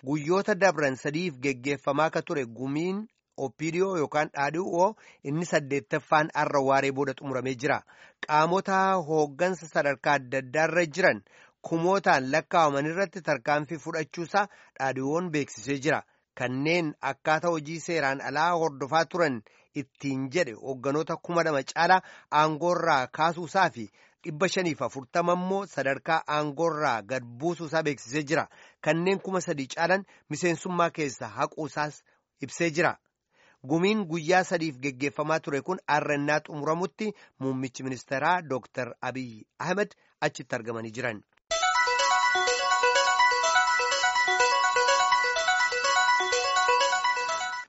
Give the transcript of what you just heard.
guyyoota dabran sadiif geggeeffamaa ka ture gumiin opiidiyoo yookaan dhaadhii'oo inni saddeettaffaan har'a waaree booda xumuramee jira qaamota hooggansa sadarkaa adda addaarra jiran kumootaan lakkaa'aman irratti tarkaanfii fudhachuusaa dhaadhii'oon beeksisee jira kanneen akkaataa hojii seeraan alaa hordofaa turan ittiin jedhe hoogganoota kuma lama caalaa aangoorraa kaasuusaa fi dhibba shaniif afurtama immoo sadarkaa aangoorraa gad buusuusaa beeksisee jira kanneen kuma sadii caalan miseensummaa keessa haquusaas ibsee jira. gumiin guyyaa sadiif geggeeffamaa ture kun arrannaa xumuramutti muummichi ministeeraa dooktar abiy ahmed achitti argamanii jiran.